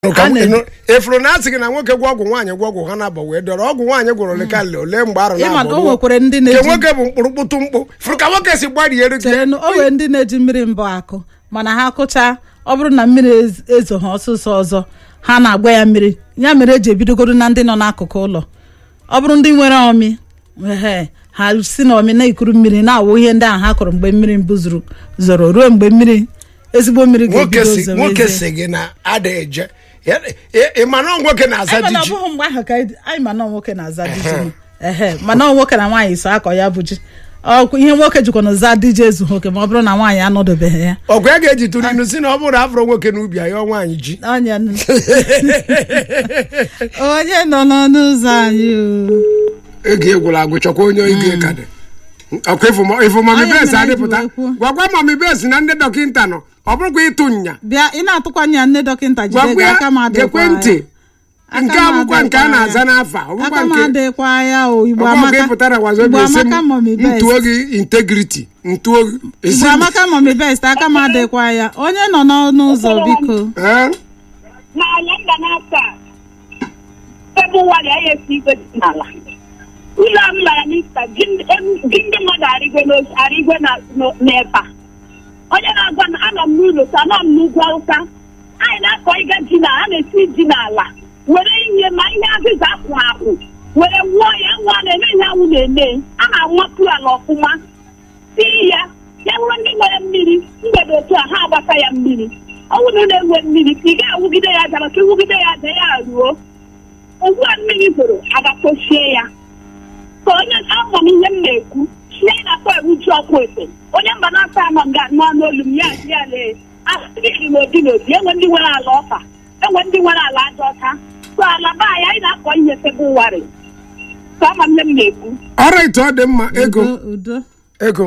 Ka A m- na- ịnụ- efuru na asị gị na nwoke gwọ ọgwụ nwaanyị gwọ ọgwụ ha na-abọ wee dọrọ ọgwụ nwaanyị gwọrọ ole ka le ole mgbe arụ ịma na na-abọ o ruo. nwekwara ndị nke na-eji nwoke bụ mkpụrụkpụtụ mkpụ furu ka nwoke si gbariere gị chere o nwere ndị na-eji mmiri mbụ akụ mana ha kụchaa ọ bụrụ na mmiri ez- ezo ha ọsụsọ ọzọ ha na-agba ya mmiri ya mere eji ebidogoro na ndị nọ n'akụkụ ụlọ ọ bụrụ ndị nwere ọmị ehe ha si na ọmị na-ekuru mmiri na-awụ ihe ndị ahụ ha kụrụ mgbe mmiri mbụ zuru zoro ruo mgbe mmiri ezigbo mmiri nwoke ga-ebido si zowe nwoke ezie. si gị na ada eje Ya- ị- ị ma na ọ nwoke na-aza anyị mana ọ diji bụghị mgbe ahụ ka anyị anyị ma na ọ nwoke na-aza diji ehe mana ọ nwoke na nwaanyị so akọ ya bụ ji Ọ- ihe nwoke jikwa na za diji ezu nwoke ma ọ bụrụ na nwaanyị anọdobeghị ya ọgụ ya ga-eji tụrụ inu si na ọ bụrụ na afọrọ nwoke n'ubi ya yọọ nwaanyị ji onye nụ. onye nọ n'ọnụ ụzọ anyị o. ego egwụrụ agwụ chọkwa onye ego ka dị ọkwa ịfụ- ịfụ mami Onye bes mere anyị adịpụta ji wee kwuo. gwagwa mami bes na ndị dọkịnta nọ ọ bụrụkwa ịtụ nya bịa ị na-atụkwanye ya nne dọkịnta jide gwagwa gị aka m ya adịkwa ekwentị ya. nke Aka m abụkwa nke a adịkwa na-aza ya. n'afa ọ bụkwa aka m nke adịkwa ya o igbo ọgwụ amaka ịpụtara wazo igbo bi esi amaka mọmi m best ntuo gị integrity ntuo gị esi igbo amaka mọmi best aka m adịkwa ya onye nọ n'ọnụ ụzọ biko Eh? n'ala mba n'afọ a febụwarị anyị esi igwe dị n'ala ụlọ m lara n'ista ji ndị em- ji ndị mmadụ arịgwe n'os- arịgwe na- n'o- n'ebe a onye na-agwa na anọ m n'ụlọ sa anọ m n'ugwu awụsa anyị na-akọ ịga ji na a na-esi ji n'ala were ihe ma ihe azịza akwụ akwụ were wụọ ya nwa na-eme ihe anwụ na-eme a na-anwapụ ala ọfụma tiri ya ya bụrụ ndị nwere mmiri mgbede otu a ha agbata ya mmiri ọ bụrụ na na-enwe mmiri ị ga-awụgide ya aja maka iwugide ya aja ya ruo ugbu a mmiri zoro agakpochie ya ka onye afọ m ihe m na-ekwu sie na-akpọ ewu ji ọkụ efe onye mba na-asa anọ nga nọ n'olu m ya ji ya lee asịrị n'odi n'odi enwe ndị nwere ala ọfa enwe ndị nwere ala aja ọcha so ala be anyị anyị na-akọ ihe febụwarị ka ama m ihe m na-ekwu ọrait ọ dị mma ego udo udo ego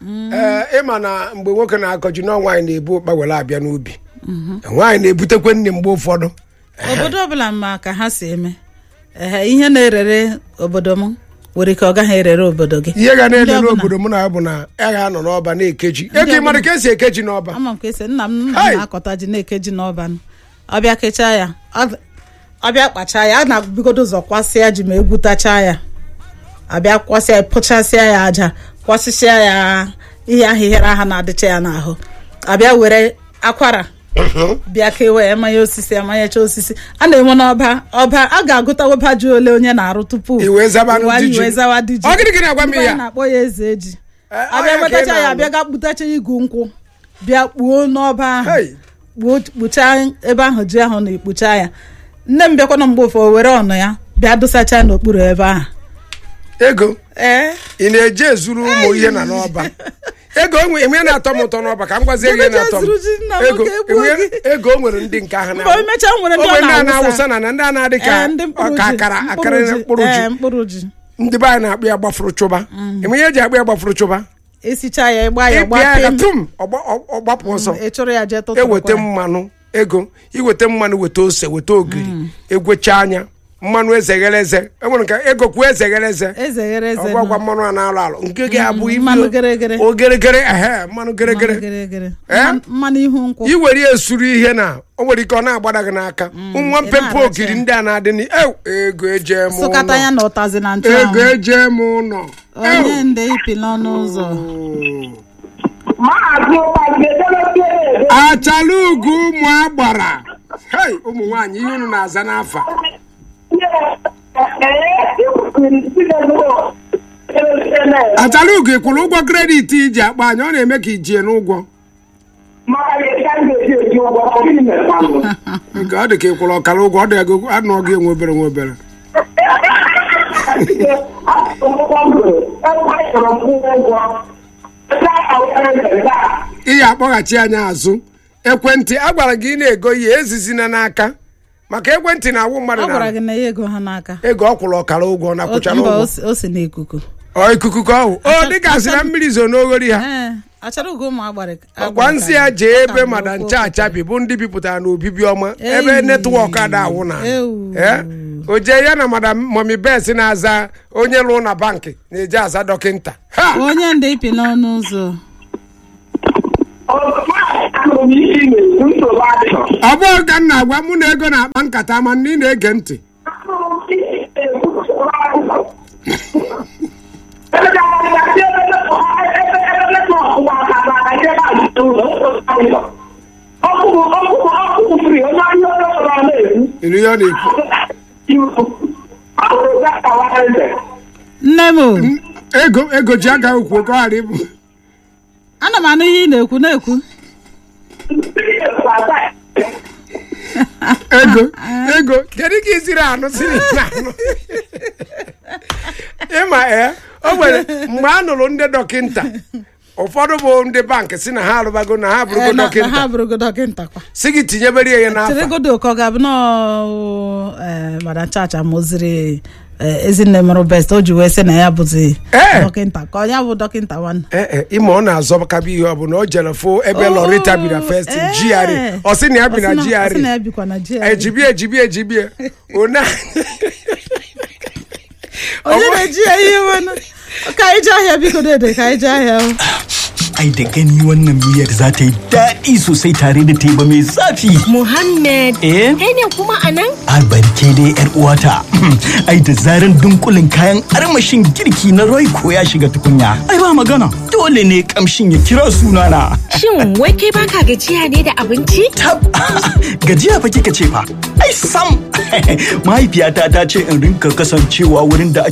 ee ịma na mgbe nwoke na-akọ ji na nwaanyị na-ebu ụkpa were abịa n'ubi nwaanyị na-ebutekwe nne mgbe ụfọdụ obodo ọbụla ma ka ha si eme ehe ihe na-erere obodo m nwere ike ọ gaghị erere obodo gị ihe ga na-ele Ndị ọbụla. n'obodo m na ya bụ na ya ga-anọ n'ọba na-ekeji ego ị mara ka esi ekeji n'ọba ama m ka esi nna m nna Hey! m na-akọta ji na-eke ji n'ọba m. ọbịa kechaa ya ọ- ọbịa kpachaa ya a na-ebigodo ụzọ kwasịa ji ma egwutachaa ya abịa kwasịa pụchasịa ya aja kwasịsịa ya ihe ahịhịara aha na-adịcha ya n'ahụ abịa were akwara bịa kewe emanye osisi amanyecha osisi a na-enwe n'ọba ọba a ga-agụta ọba ji ole onye na-arụ tupu Iwe zaba iwe- ndị ji. iwe zawa dị ji Ọ gịnị gị na-agwa m Ndị ihe a? anyị na-akpọ ya eze eji Eh, ọ abịa ya ka ị wetacha ya na-alụ. abịa ga kpụtacha igu nkwụ bịa kpuo n'ọba ahụ Hey! kpuo kpuchaa ebe ahụ ji ahụ na-ekpucha ya nne m bịakwana mgbe ụfọ were ọnụ ya bịa dosacha n'okpuru ebe ahụ ego ee ị na-eje ezuru ụmụ ihe na n'ọba ego onwe enwe na-atọ m ụtọ n'ọba ka m gwazie gị ihe Jebeje na-atọ m zuru ji nna m ego ka egbuo enwe- gị. ego o nwere ndị nke ahụ mgbe o mechaa nwere ndị ọ onwe ndị a na-awụsa na-awụsa na na ndị a na-adị ka Ee, ndị mkpụrụ ka ji, akara mkpụrụ akara ji, mkpụrụ ee, ji mkpụrụ ji ndị be anyị na-akpụ ya gbafuru chụba enwe ihe eji akpụ ya gbafuru chụba esicha ya ịgba ya ịpịa ya gbapee ka m tum ọgba- ọ- ọ gbapụ ọsọ ị chụrụ ya jee tụtụrụ eweta mmanụ ego iweta mmanụ weta ose weta ogiri egwecha anya mmanụ ezeghere eze enwere nke ego kwuo ezeghere eze eze ghere eze ọgwagwa nọ. mmanụ a na-alụ alụ nke gị abụ ibi mmanụ geregere. ogeregere ehe mmanụ geregere Mmanụ geregere. Eh? Mmanụ- mmanụ ihu nkwụ iwere ya esuru ihe na o nwere ike ọ na-agbada gị n'aka nwa ị mpempe na-aracha ogiri ya. ndị a na-adị n ego eje m sụkata ya ụlọ na ụtazi na ego nchụanwụ eje m ụlọ onye nde ipi n'ọnụ ụzọ maazị ụkpagedeleke achala ugo ụmụ agbara hei ụmụ nwaanyị ihe unu na-aza n'afa achala ugo ị kwụrụ ụgwọ kredit iji akpa anya ọ na-eme ka ijie n'ụgwọ Nke ọ dị ka ị kwụrụ ọkara ụgwọ ọ dị ego anọ gị enwe obere nwe obere ihe akpọghachi anya azụ ekwentị a gwara gị ị na-ego ihe ezizina n'aka maka ekwentị na-awụ mmadụ ọ gwara na gị na ya ego ha n'aka ego ọ kwụrụ ọkara ụgwọ na kwụchara mba o ụgwọ si- o si n'ikuku ọ ikuku ka ọ hụ o dịka asị na mmiri zo n'oghori ha ee achara ugo ụmụ agbara ọgwa nsị ya jee ebe mada ncha achabi bụ ndị bipụtara na obibi ọma ebe Ei. netwọk ada awụ na Ewu. Eh? o jee ya na madam mọmi bes na-aza onye lụrụ na bankị na-eje aza dọkịnta ha onye nde ipi n'ọnụ ụzọ anụrụ m ihe ị na-ekwu nsogbu adịghị ọ bụghị ka m na-agwa mụ na ego na-akpa nkata ma na ị na-ege ntị anụrụ m ihe ị na-ekwu nsogbu adịghị ebe ga-agasị ebe ebe ebe netwọk gwa aka na ebe a jite ụlọ nsogbu adịghị ọkụkụ ọkụkụ ọkụkụ fri onye ahịa onye ọrụ na-ekwu ịnụ ihe ọ na-ekwu ọkụkụ ga-akawa eze nne m o, ego ego ji agaghị okwu ka ọ ghara ịbụ ana m anụ ihe ị na-ekwu na-ekwu ego ego kedu ka isiri anụ siri na-anụ ịma ee o nwere mgbe a nụrụ ndị dọkịnta ụfọdụ bụ ndị bankị si na ha arụbago na ha Ee, bụrụgo na- na ha dọkịnta bụrụgo dọkịnta kwa si gị tinyebere ya n'afọ tiregodo ka ọ ga-abụ nọọ madam chacha mụziri eh, ezinne mụrụ best o ji wee sị na ya bụzi Ee. dọkịnta ka onye bụ dọkịnta nwanne ee e, ịma ọ na-azọbakabe ihe ọ bụla o jere fụ ebe Oh, lọrịta bi na fest ee. GRA ọ sị na ya bi na Ọ sị ọ sị na GRA ya bikwa na GRA ejibie ejibie ejibie one onye na-eji ya ihe wenu ka anyị jee ahịa biko dede ka anyị jee ahịa o. Ai da gani wannan miyar za ta yi daɗi sosai tare da teba mai zafi. Muhammad, Eh? kai ne kuma a nan? Albarke dai yar uwata. Ai da zaran dunkulin kayan armashin girki na Royco ya shiga tukunya. Ai ba magana. Dole ne kamshin ya kira sunana. Shin wai kai baka gajiya ne da abinci? Tab gajiya fa kika ce fa. Ai sam. Mahaifiyata ta ce in rinka kasancewa wurin da ake